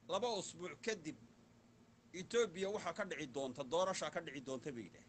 laba usbuuc kadib etoobiya waxaa ka dhici doonta doorashaa ka dhici doonta bay yidhaah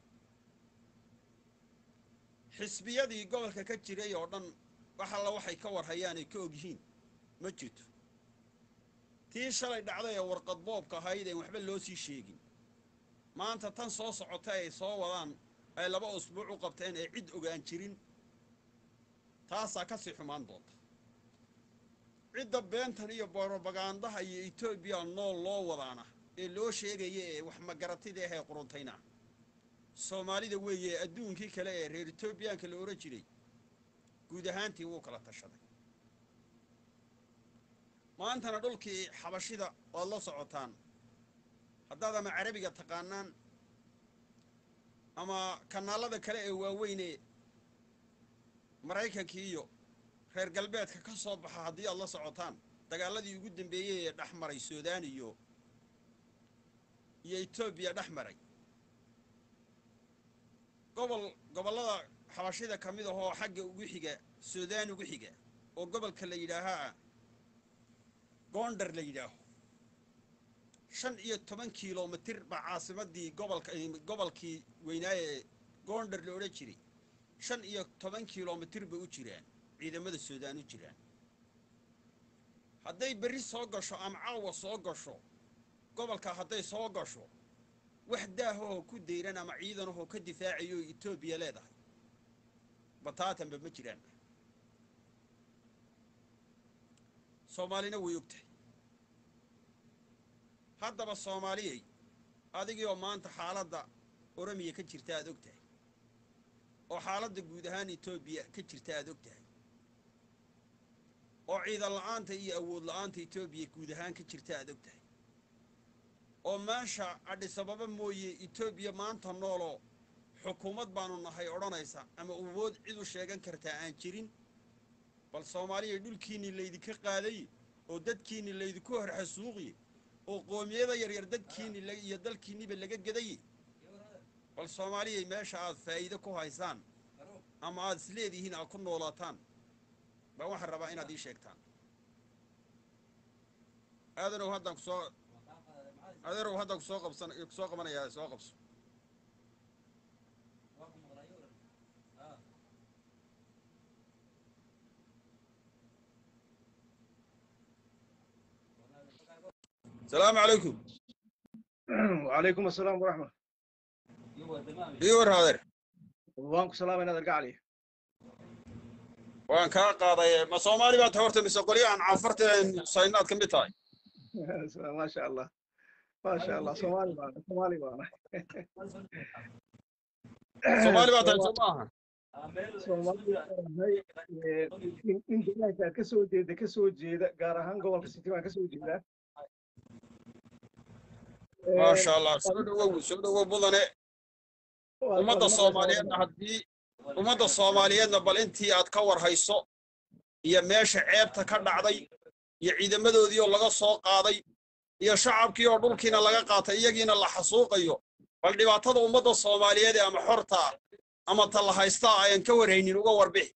xisbiyadii gobolka ka jiray oo dhan wax alla waxay ka warhayaan ay ka og yihiin ma jirto tii shalay dhacday ee warqad boobka ahayd een waxba loo sii sheegin maanta tan soo socota ay soo wadaan ay laba usbuuc u qabteen ee cid ogaan jirin taasaa ka sii xumaan doonta cidda beentan iyo borobagandaha iyo etoobiya nool loo wadaana ee loo sheegaya ee wax magaratida ahee quruntayna soomaalida weeye adduunkii kale ee reer etoobiyaanka la odhan jiray guud ahaantii wuu kala tashaday maantana dhulkii xabashida waad la socotaan haddaad ama carabiga taqaanaan ama kanaalada kale ee waaweyne maraykankii iyo reer galbeedka ka soo baxa haddii aad la socotaan dagaaladii ugu dambeeyey ee dhex maray suudaan iyo iyo etoobiya dhex maray gobol gobollada xabashida ka mid ahoo xagga ugu xiga suudaan ugu xiga oo gobolka la yidhaahaa goondar la yidhaaho shan iyo toban kilomitir baa caasimadii gobolka gobolkii weynaaye goondar la odhan jiray shan iyo toban kilomitir bay u jiraan ciidamada suudaan u jiraan hadday berri soo gasho ama caawa soo gasho gobolka hadday soo gasho wax daahahoo ku dayran ama ciidanahoo ka difaacayo etoobiya leedahay bataatanba ma jiraan soomaalina way og tahay haddaba soomaaliyay adigii oo maanta xaaladda oromiya ka jirta aad og tahay oo xaaladda guud ahaan etoobiya ka jirta aad og tahay oo ciidan la'aanta iyo awood la'aanta etoobiya guud ahaan ka jirta aad og tahay oo meesha adhisababa mooye etoobiya maanta nooloo xukuumad baanu nahay odhanaysa ama awood cid u sheegan kartaa aan jirin bal soomaaliya dhulkiinnii laydinka qaaday oo dadkiinni laydinku horxasuuqiye oo qoomiyada yaryar dadkiinni iyo dalkiinniba laga gedaye bal soomaaliyay meesha aad faa'iide ku haysaan ama aad isleedihiin aad ku noolaataan baa waxaan rabaa inaad ii sheegtaan aadanow haddaan kusoo adeerow haddaan kusoo qabsan kusoo qabanayaa soo qabso السلام عليكم وعليكم السلام ورحمة ايور هذا وانكم سلام انا ارجع علي waan kaa qaaday ma soomaali baad horta mise qolyo aan caanfarteen saynaad ka mid tahay ما شاء الله ما شاء الله صومالي معنا صومالي معنا soomaali baad tahay soo maaha Soomaali in in deegaanka ka soo jeeda ka soo jeeda gaar ahaan gobolka City baan ka soo jeedaa maasha allah soo dhawow soo dhawow mudane ummadda soomaaliyeedna haddii ummadda soomaaliyeedna bal intii aad ka war hayso iyo meesha ceebta ka dhacday iyo ciidamadoodii oo laga soo qaaday iyo shacabkii oo dhulkiina laga qaatay iyagiina la xasuuqayo bal dhibaatada ummadda soomaaliyeed ee ama xorta ama ta la haystaa ayaan ka warhaynin uga warbixi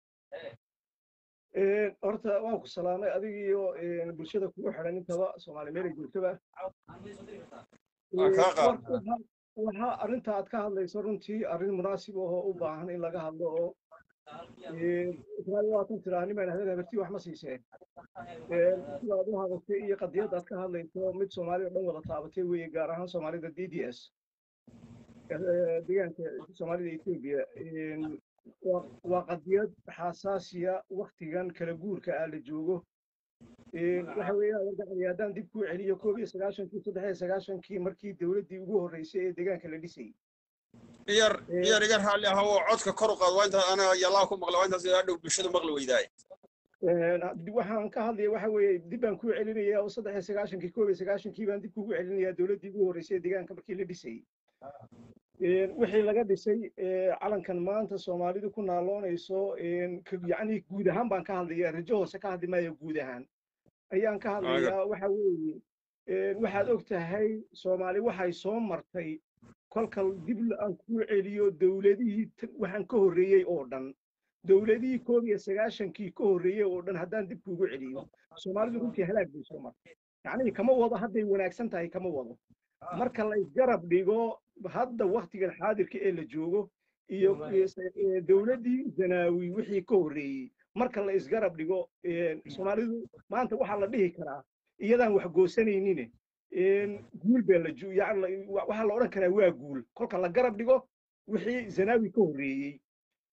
horta waan ku salaamay adigiyo bulshada kugu xidhan intaba soomaali meelay joogtaba Waa kaa qaad. Waxa- waxa arrinta aad ka hadlayso runtii arrin munaasib ahoo u baahan in laga hadlo oo israa'iil waatan tiraa nimaan habeen habartii wax ma siiseen sida aad u hadatay iyo qadiyadda aad ka hadlayso mid soomaalida dhan wada taabatay weeye gaar ahaan soomaalida d d s deegaanka soomaalida etoobiya waa- waa qadiyad xasaasiya waktigan kala guurka ah la joogo waxa weeyaan wargacdi haddaan dib kuu celiyo koob iyo sagaashankii saddex iyo sagaashankii markii dowladdii ugu horreysay ee deegaanka la dhisayay iyar iyar iga raalli aha oo codka kor u qaad waa inta ana yallaa ku maqla waa intaas ila dhow bulshadu maqli weydaaye waxaan ka hadlaya waxa weeye dib baan kuu celinayaa oo saddex iyo sagaashankii koob iyo sagaashankii baan dib kugu celinayaa dowladdii ugu horreysay ee deegaanka markii la dhisayay wixii laga dhisay calankan maanta soomaalidu ku naaloonayso yacni guud ahaan baan ka hadlaya rajo hoose ka hadli maayo guud ahaan ayaan ka hadlayaa waxa weeye waxaad og tahay soomaali waxay soo martay kolka dib aan kuu celiyo dowladihii waxaan ka horreeyey oo dhan dowladihii koob iyo sagaashankii ka horreeyey oo dhan haddaan dib kuugu celiyo soomaalidu runtii halaag bay soo martay yacnii kama wado hadday wanaagsan tahay kama wado marka la isgarab dhigo hadda waktigan xaadirka ee la joogo iyo dowladdii zanaawi wixii ka horreeyey marka la isgarab dhigo soomaalidu maanta waxaa la dhihi karaa iyadaan wax goosanaynin guul baa la waxaa la odhan karaa waa guul kolka la garab dhigo wixii zanaawi ka horreeyey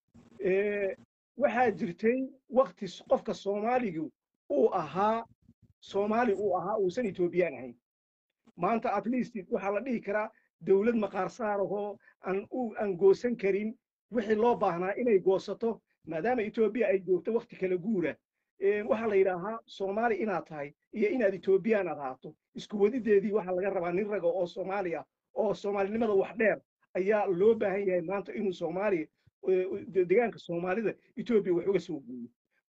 waxaa jirtay wakti qofka soomaaligu uu ahaa soomaali uu ahaa uusan etoobiyaan ahayn maanta at least waxaa la dhihi karaa dowlad maqaar saarahoo aan u aan goosan karin wixii loo baahnaa inay goosato maadaama etoobiya ay joogto wakti kala guura waxaa la yidhaahaa soomaali inaad tahay iyo inaad etoobiyaan aad ahaato isku wadideedii waxaa laga rabaa nin raga oo soomaali ah oo soomaalinimada wax dheer ayaa loo baahan yahay maanta inuu soomaaliya deegaanka soomaalida etoobiya wax uga soo guuyo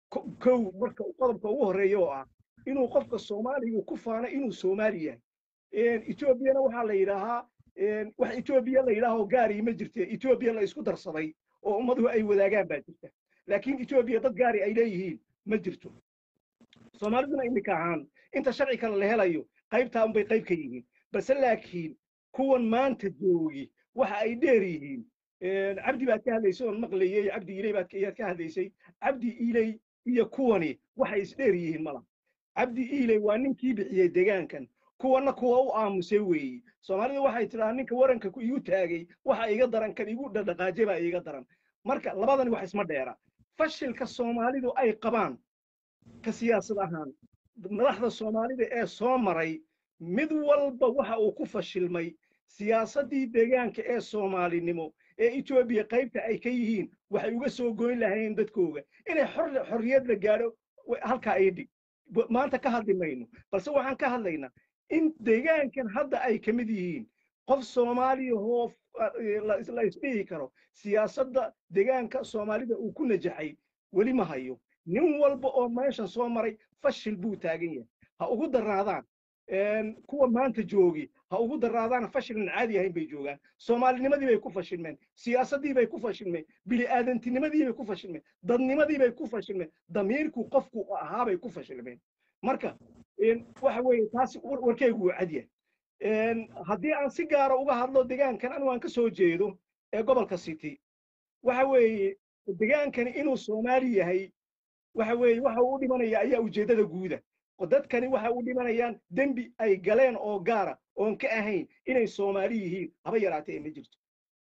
kow marka qodobka ugu horreeya oo ah inuu qofka soomaaliga ku faano inuu soomaali yahay etoobiyana waxaa la yidhaahaa wax etoobiya la yidhaahoo gaarii ma jirte etoobiya la isku darsaday oo ummaduhu ay wadaagaan baa jirta laakiin etoobiya dad gaari ay leeyihiin ma jirto soomaaliduna iminka ahaan inta sharci kale la helayo qaybtaa unbay qayb ka yihiin balse laakiin kuwan maanta joogi waxa ay dheer yihiin cabdi baad ka hadlaysay oon maqlayey cabdi iley baad ayaad ka hadlaysay cabdi iley iyo kuwani waxay isdheer yihiin mala cabdi iley waa ninkii bixiyey degaankan kuwana kuwa u aamusay weeyi soomaalida waxay tidhahaa ninka waranka igu taagay waxa iga daran kan igu dhadhaqaaje baa iga daran marka labadani wax isma dheera fashilka soomaalidu ay qabaan ka siyaasad ahaan madaxda soomaalida ee soo maray mid walba waxa uu ku fashilmay siyaasaddii deegaanka ee soomaalinimo ee etoobiya qaybta ay ka yihiin waxay uga soo goyn lahayn dadkooga inay xorriyad la gaadho halkaa ay dhig maanta ka hadli mayno balse waxaan ka hadlaynaa in deegaankan hadda ay ka mid yihiin qof soomaaliya hoo la isdhihi karo siyaasadda deegaanka soomaalida uu ku najaxay weli ma hayo nin walba oo meeshan soo maray fashil buu taagan yahay ha ugu daraadaan kuwa maanta joogi ha ugu daraadaan fashilan caadi ahayn bay joogaan soomaalinimadii bay ku fashilmeen siyaasaddii bay ku fashilmeen bini'aadantinimadii bay ku fashilmeen dadnimadii bay ku fashilmeen damiirku qofku ahaa bay ku fashilmeen marka waxa weeye taasi warkeygu waa cadyahay haddii aan si gaara uga hadlo degaankan anigu aan ka soo jeedo ee gobolka city waxa weeye degaankani inuu soomaali yahay waxa weeye waxa uu u dhimanaya ayaa ujeeddada guuda dadkani waxa u dhimanayaan dembi ay galeen oo gaara oon ka ahayn inay soomaali yihiin haba yaraatee ma jirto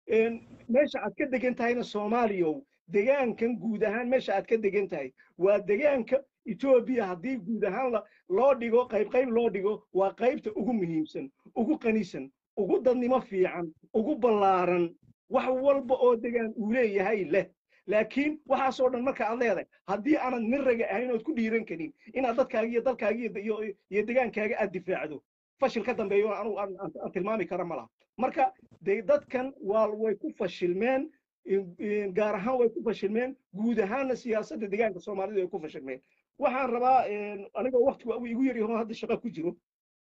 meesha aad ka degan tahayna soomaaliyow degaankan guud ahaan meesha aad ka degan tahay waa degaanka etoobiya haddii guud ahaan loo dhigo qayb qayb loo dhigo waa qaybta ugu muhiimsan ugu qanisan ugu dadnimo fiican ugu ballaaran wax walba oo degaan uu leeyahay leh laakiin waxaasoo dhan marka aad leedahay haddii aanad nin raga ahayn ood ku dhiiran karin inaad dadkaaga iyo dalkaaga iyo degaankaaga aad difaacdo fashil ka dambeeyo anugu aan tilmaami kara ma laha marka de dadkan waa way ku fashilmeen gaar ahaan way ku fashilmeen guud ahaanna siyaasadda deegaanka soomaalida way ku fashilmeen waxaan rabaa anigoo waktigu igu yar yaho hadda shaqo ku jiro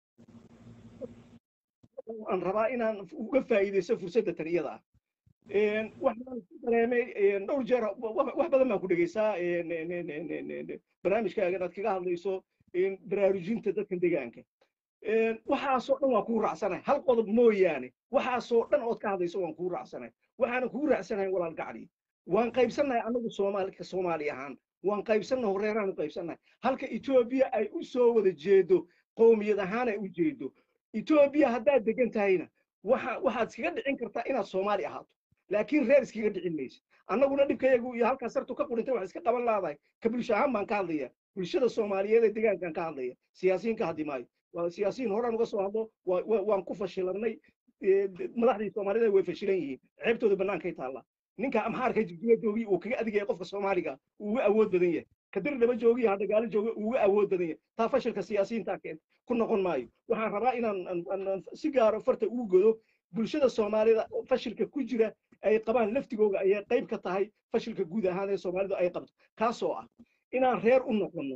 aan rabaa inaan uga faa'iidaysto fursadda tan iyada ah waxaan dareemay dhowr jeer wax badan baan ku dhegeysaa barnaamijkaaga inaad kaga hadlayso baraarujinta dadkan deegaanka waxaasoo dhan waan kuu raacsanahay hal qodob mooyaane waxaasoo dhan ood ka hadlayso waan kuu raacsanahay waxaana kuu raacsanahay walaal gacli waan qaybsannahay annagu soomaalika soomaali ahaan waan qaybsannahay horeeraanu qaybsannahay halka etoobiya ay u soo wada jeedo qowmiyad ahaan ay u jeedo etoobiya haddaad degan tahayna waxa waxaad iskaga dhicin kartaa inaad soomaali ahaato laakiin reer iskaga dhicin maysa annaguna dhibkayagu iyo halkaas sartu ka qurintay wax iska qaban laadahay ka bulsho ahaan baan ka hadlaya bulshada soomaaliyeed ee deegaankan ka hadlaya siyaasiyiin ka hadli maayo waa siyaasiyiin horaan uga soo hadlo waan ku fashilanay madaxdii soomaalida way fashilan yihiin ceebtooda bannaankay taallaa ninka amxaarka jigjiga joogi uu kaga adigaya qofka soomaaliga uu uga awood badan yahay kadir dhaba joogi hadagaalo jooga uu uga awood badan yahay taa fashilka siyaasiyiintaa keenta ku noqon maayo waxaan rabaa inaan si gaaro farta ugu godo bulshada soomaalida fashilka ku jira ay qabaan laftigooga ayay qayb ka tahay fashilka guud ahaan ee soomaalidu ay qabto kaasoo ah inaan reer u noqonno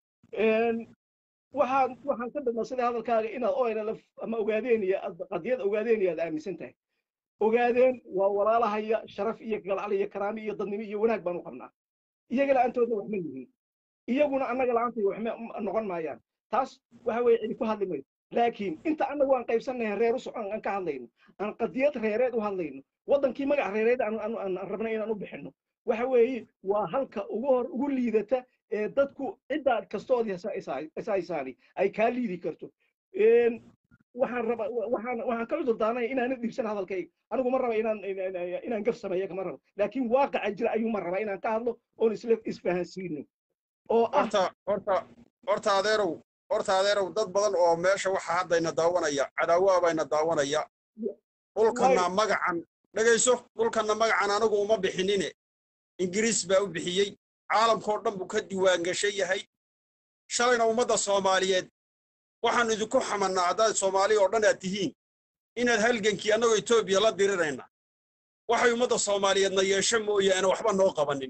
waxaan waxaan ka dhadhansaday hadalkaaga inaad onlf ama ogaadeen iyo qadiyad ogaadeen iyo aad aaminsan tahay ogaadeen waa walaalahaya sharaf iyo galcal iyo karaami iyo dadnimo iyo wanaag baan u qabnaa iyaga la-aantoodna waxma yihiin iyaguna annaga la-aantay waxma noqon maayaan taas waxa weeye cidi ku hadli mayso laakiin inta annagu aan qaybsannahay reer u socon aan ka hadlayno aan qadiyad reereed u hadlayno waddankii magac reereed aan aan aan rabnay inaan u bixinno waxa weeye waa halka ugu hor ugu liidata ee dadku cidda kastood isaysaani ay kaa liidi karto Een, waxaan raba waxaan waxaan kala durdaanaya inaanan dhiibsan hadalkayga anigu ma raba inaan inaan- inaan gaf sameeyo kama rabo laakiin waaqaca jira ayuu ma raba inaan ka hadlo oon isla isfahansiino oo ah horta horta horta adeerow horta adeerow dad badan oo meesha waxa haddayna daawanaya cadaawa bayna daawanaya dhulkana magacan dhegayso dhulkana magacan anigu uma bixinine ingiriis baa u bixiyey caalamkao dhan buu ka diiwaangashan yahay shalayna ummadda soomaaliyeed waxaan idinku xamannaa haddaad soomaali oo dhan aad tihiin inaad halgankii annagoo etoobiya la dirirayna waxay ummadda soomaaliyeedna yeesho mooyaane waxba noo qabanin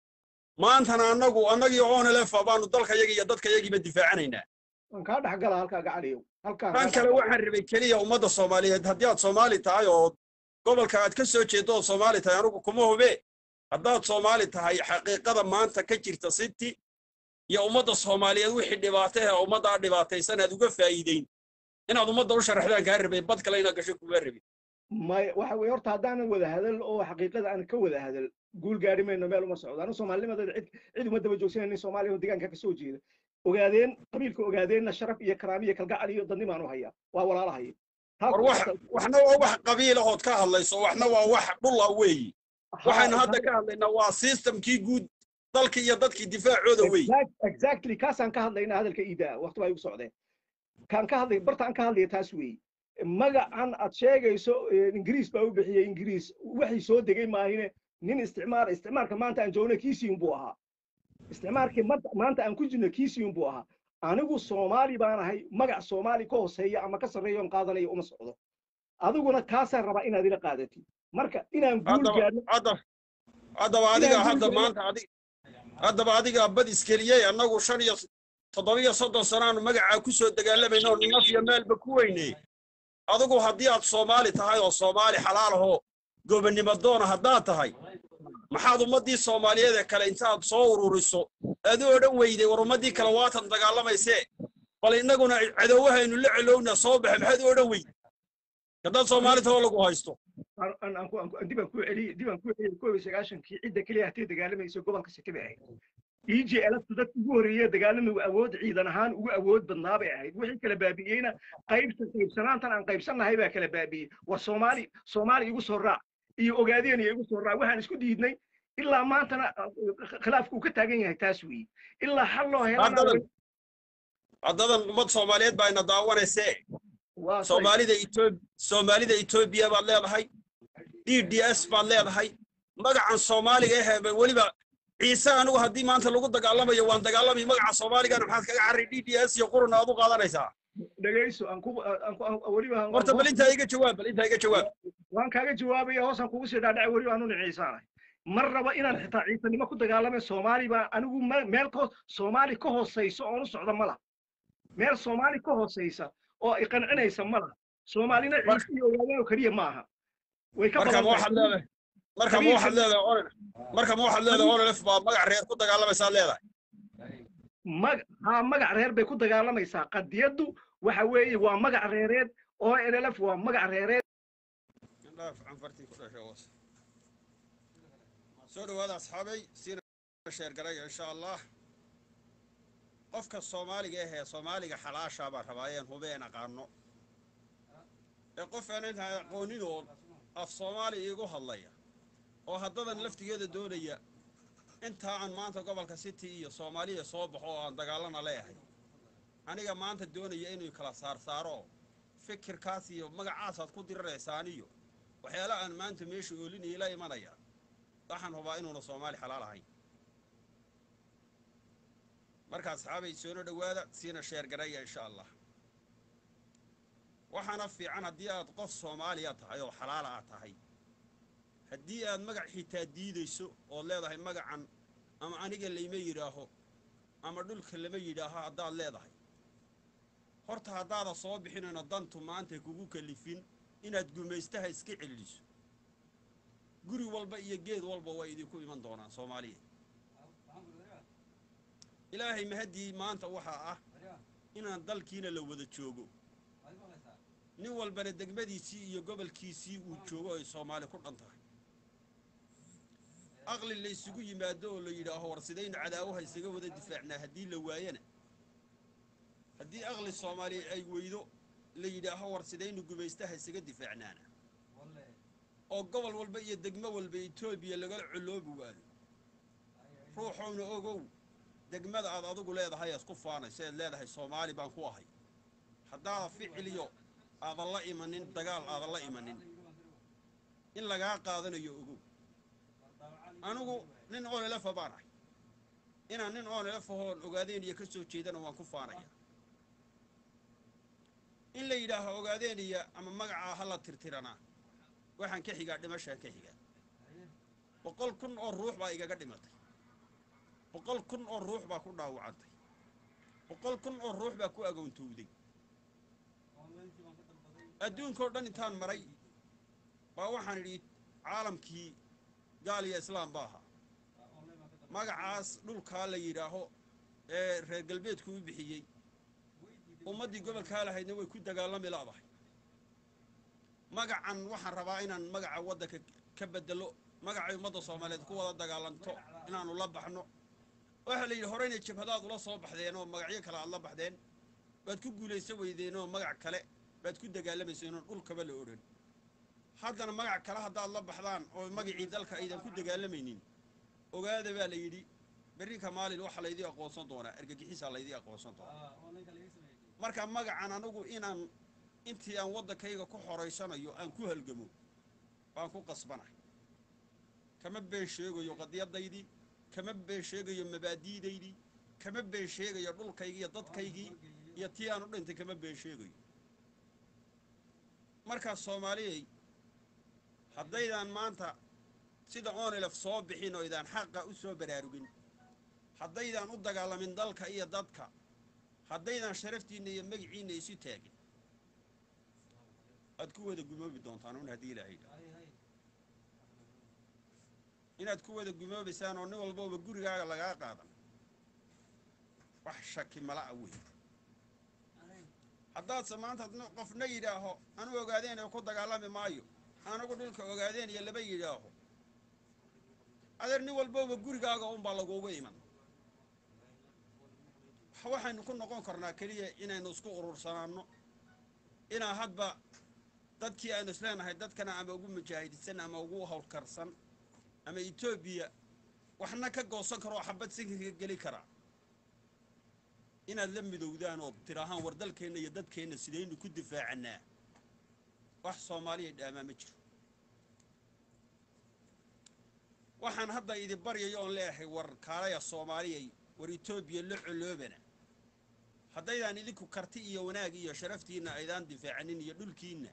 maantana annagu annagii oonelefa baanu dalkayaga iyo dadkayagiiba difaacanaynaa waan kaa dhex gala halkaa gacaliyow halkaan tan kale waxaan rabay keliya ummadda soomaaliyeed haddii aad soomaali tahay oo gobolka aad ka soo jeeddo ood soomaali tahay anugu kuma hube haddaad soomaali tahay xaqiiqada maanta ka jirta city iyo ummadda soomaaliyeed wixii dhibaato ee ummaddaa dhibaataysan aad uga faa'iideyn inaad ummadda u sharaxdaan kaa rabay bad kale inaad gasho kuga rabin may waxa weeye horta haddaanan wada hadal oo xaqiiqada aan ka wada hadal guul gaari mayno meel uma socdo anu soomaalinimadeeda cid cid uma daba joogsanaynin soomaaliya oo deegaanka ka soo jeeda ogaadeen qabiilka ogaadeenna sharaf iyo karaam iyo kalgacal iyo dadnimaan u hayaa waa walaalahaya war wax waxna waa wax qabiilahood ka hadlayso waxna waa wax dhula weeyi waxaynu hadda ka hadlaynaa waa systemkii guud dalkii iyo dadkii difaacooda weeyi exactly kaasaan ka hadlaynaa hadalka iidaa waqti baa igu socdeen kaan ka hadlay barta aan ka hadlaya taas weeye magacan aad sheegayso ingiriis baa u bixiyey ingiriis waxay soo degay maahine nin isticmaar isticmaarka maanta aan joogno kiisiin buu ahaa isticmaarkii maanta aan ku jirno kiisiin buu ahaa anigu soomaali baan ahay magac soomaali ka hooseeya ama ka sarreeya oon qaadanayo uma socdo adiguna kaasaan rabaa inaad ila qaadatid marka inaan guul gaadno haddaba adiga hadda maanta adig haddaba adiga bad iskeliyey annagu shan iyo toddobiyo soddon sanaanu magacaa ku soo dagaalamayno naf iyo meelba ku weyney adigu haddii aad soomaali tahay oo soomaali xalaal ahoo gobonnimo doona haddaad tahay maxaad ummaddii soomaaliyeed ee kale intaad soo ururiso aad u odhan weyday war ummaddii kale waatan dagaalamaysee bal innaguna cadowahaynu la celowna soo baxa maxaad u odhan weyday haddaad soomaali tahoo lagu haysto dibaan ku celiy dibaan ku celiy koob iyo sagaashankii cidda keliya hatee dagaalamaysa gobolka city bay ahayd e j lftu dadka ugu horreeye dagaalamigu awood ciidan ahaan ugu awood badnaa bay ahayd wixii kala baabi'eyna qaybta qaybsanaantan aan qaybsannahay baa kala baabi'ey war soomaali soomaali igu soo raac iyo ogaadeen iyo igu soo raac waxaan isku diidnay ilaa maantana khilaafku uu ka taagan yahay taas weeye ilaa xal loo helana haddadan ummad soomaaliyeed baa ina daawanaysee soomaalida etoob soomaalida etoobiya baad leedahay d d s baad leedahay magacan soomaaliga ahee weliba ciise anigu haddii maanta lagu dagaalamayo waan dagaalamay magaca soomaaligana maxaad kaga carray d d s iyo qurun aad u qaadanaysaa dhegayso aan ku weliba horta bal intaa iga jawaab bal intaa iga jawaab waan kaaga jawaabaya hoosaan kugu sii dhaadhaca weliba aanu niciisaanahay mar raba inaan xitaa ciisanimo ku dagaalamay soomaali baa anigu meel ka soomaali ka hoosayso oon u socda ma laha meel soomaali ka hoosaysa oo iqancinaysa ma laha soomaalina ciise iyo ogaadeen oo keliya ma aha way ka marka ma waxaad leedahay marka ma waxaad leedahay olol marka ma waxaad leedahay ololf baa magac reer ku dagaalamaysaa leedahay mag haa magac reer bay ku dagaalamaysaa qadiyaddu waxa weeye waa magac reereed oo nlf waa magac reereed soo dhawaada asxaabay siina sheergaraya insha allah qofka soomaaliga ahee soomaaliga xalaashaa baan rabaa een hubeen aqaano ee qof aan intaan aqoonin oo af soomaali iigu hadlaya oo haddadan laftigeeda doonaya intaa aan maanta gobolka city iyo soomaaliya soo baxo oo aan dagaalana leeyahay aniga maanta doonaya inuu kala saarsaaro fikirkaas iyo magacaasaad ku diriraysaan iyo waxyaala aan maanta meesha oolinaya la imanaya waxaan hubaa inuuna soomaali xalaal ahayn marka asxaabay soona dhowaada siina sheergaraya insha allah waxaana fiican haddii aad qof soomaaliya tahay oo xalaala aad tahay haddii aad magac xitaa diidayso ood leedahay magacan ama aniga layma yidhaaho ama dhulka lama yidhaaho haddaad leedahay horta haddaada soo bixinayno dantu maanta kugu kalifin inaad gumaystaha iska celiso guri walba iyo geed walba waa idinku iman doonaan soomaaliya ilaahay mahaddii maanta waxaa ah inaan dalkiina la wada joogo nin walbana degmadiisii iyo gobolkiisii uu joogo ay soomaali ku dhan tahay aqli la isugu yimaado oo la yidhaaho war sidaynu cadaawaha isaga wada difaacnaa haddii la waayana haddii aqli soomaaliya ay weydo la yidhaaho war sidaynu gumaystaha isaga difaacnaana oo gobol walba iyo degmo walba etoobiya lagala coloobi waayo ruuxowna ogow degmada aad adigu leedahay isku faanayso eed leedahay soomaali baan ku ahay haddaada ficiliyo aadan la imanin dagaal aadan la imanin in lagaa qaadanayo ogow anigu nin oonelefa baan ahay inaan nin oonelefahoon ogaadeenaya ka soo jeedana waan ku faanaya in la yidhaaho ogaadeenaya ama magacaa ha la tirtiranaa waxaan ka xigaa dhimashaan ka xigaa boqol kun oo ruux baa igaga dhimatay boqol kun oo ruux baa ku dhaawacantay boqol kun oo ruux baa ku agoontowday adduunkao dhan intaan maray baa waxaan idhi caalamkii gaal iyo islaam ba ahaa magacaas dhulkaa la yidhaaho ee reer galbeedku u bixiyey ummaddii gobolkaa lahaydna way ku dagaalami la'dahay magacan waxaan rabaa inaan magaca waddanka ka bedelo magacay ummadda soomaaliyeed ku wada dagaalanto inaannu la baxno waxaa la yidhi horeyna jabhadaad ula soo baxdeen oo magacyo kale aad la baxdeen baad ku guulayso weydeen oo magac kale baad ku dagaalamayseen oo dhulkaba la odhan haddana magac kale haddaad la baxdaan oo magacii dalka aydan ku dagaalamaynin ogaada baa la yidhi berrinka maalin waxaa laydii aqoonsan doonaa argagixisaa laydii aqoonsan doonaa marka magacan anigu inaan intii aan waddankayga ku xoraysanayo aan ku halgamo baan ku qasbanahay kama been sheegayo qadiyadaydii kama been sheegayo mabaadi'daydii kama been sheegayo dhulkaygii iyo dadkaygii iyo tii aan u dhintay kama been sheegayo markaas soomaaliyay haddaydaan maanta sida onelef soo bixin oo idaan xaqa u soo baraarugin haddaydaan u dagaalamin dalka iyo dadka haddaydaan sharaftiinna iyo magiciinna isu taagin aad ku wada gumoobi doontaan un haddii ilaahay dha inaad ku wada gumoobaysaan oo nin walbooba gurigaaga lagaa qaadan wax shaki mala'a wey haddaadse maanta qofna yidhaaho anu ogaadeen ku dagaalami maayo anagu dhulka ogaadeen iyo laba yidhaaho adeer nin walbooba gurigaaga unbaa laguuga iman waxaynu ku noqon karnaa keliya inaynu isku urursanaanno inaa hadba dadkii aynu isleenahay dadkana ama ugu mujaahidisan ama ugu hawlkarsan ama etoobiya waxna ka goosan karoo xabad sinkirka geli karaa inaad la midowdaan oo tidhaahaan war dalkeenna iyo dadkeenna sidaynu ku difaacannaa wax soomaaliya dhaamaa ma jiro waxaan hadda idi baryayo oon leeyahay war kaalaya soomaaliyay war etoobiya la coloobana haddaydaan idinku karti iyo wanaag iyo sharaftiinna aydaan difaacanin iyo dhulkiinna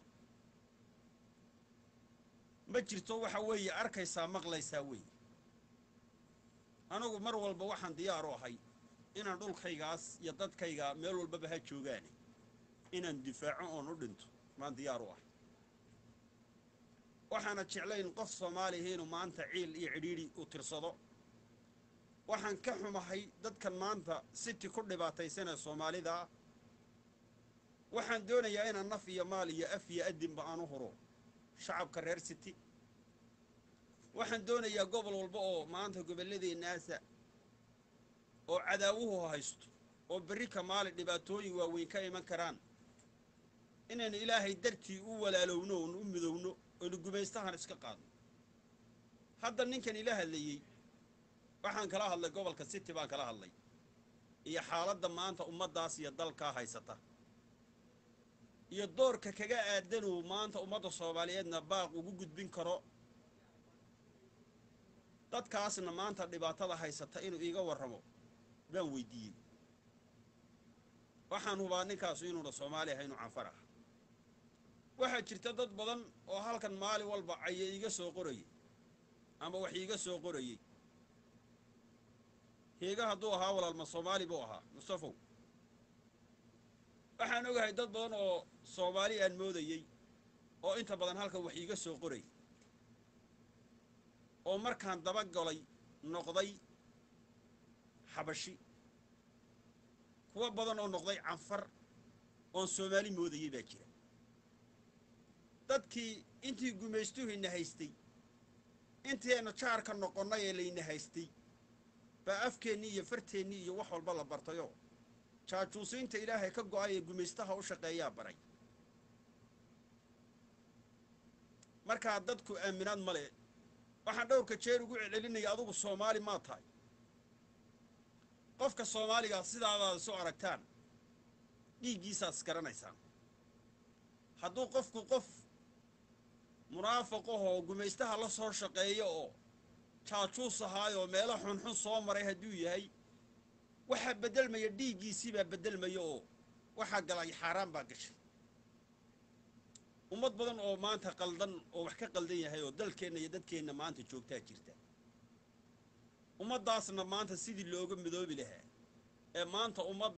ma jirto waxa weeye arkaysaa maqlaysaa weeye anugu mar walba waxaan diyaaru ahay inaan dhulkaygaas iyo dadkayga meel walbaba ha joogaane inaan difaaco oon u dhinto maan diyaar u ahay waxaana jeclayn qof soomaaliya inuu maanta ciil iyo cidhiidhi u tirsado waxaan ka xumahay dadkan maanta siti ku dhibaataysanee soomaalida waxaan doonayaa inaan naf iyo maal iyo af iyo adinba aan u huro shacabka reer city waxaan doonayaa gobol walba oo maanta gobolladeennaasa oo cadaawuhu haysto oo berri ka maali dhibaatooyin waaweyn ka iman karaan inaynu ilaahay dartii u walaalowno oonu u midowno oynu gumaystahan iska qaadno hadda ninkan ila hadlayey waxaan kala hadlay gobolka city baan kala hadlay iyo xaaladda maanta ummaddaas iyo dalkaa haysata iyo doorka kaga aadanuu maanta ummadda soomaaliyeedna baaq ugu gudbin karo dadkaasna maanta dhibaatada haysata inuu iiga warramo baan weydiiyey waxaan hubaa ninkaasu inuuna soomaali ahay inuu canfar ah waxaa jirta dad badan oo halkan maalin walba caya iiga soo qorayay ama wax iiga soo qorayey heega hadduu ahaa walaalma soomaali buu ahaa mustafow waxaan ogahay dad badan oo soomaali aan moodayey oo inta badan halkan wax iiga soo qoray oo markaan dabagalay noqday xabashi kuwa badan oo noqday canfar oon soomaali moodayay baa jira dadkii intii gumaystuhayna haystay intayna jaarka noqonnay ee layna haystay baa afkeennii iyo farteennii iyo wax walba la bartayoo jaajuusiinta ilaahay ka go'ay ee gumaystaha u shaqeeyaa baray markaa dadku aaminaad ma le waxaan dhowrka jeer ugu celcelinaya adugu soomaali maa tahay qofka soomaaligaa sidaadaad isu aragtaan dhiiggiisaad isgaranaysaan hadduu qofku qof munaafiq ahoo gumaystaha la soo shaqeeyo oo jaajuus ahaayoo meelo xunxun soo maray hadduu yahay waxaa beddelmaya dhiiggiisiibaa beddelmaya oo waxaa galay xaaraan baa gashay ummad badan oo maanta qaldan oo wax ka qaldan yahay oo dalkeenna iyo dadkeenna maanta joogtaa jirta ummaddaasna maanta sidii looga midoobi lahaa ee maanta ummad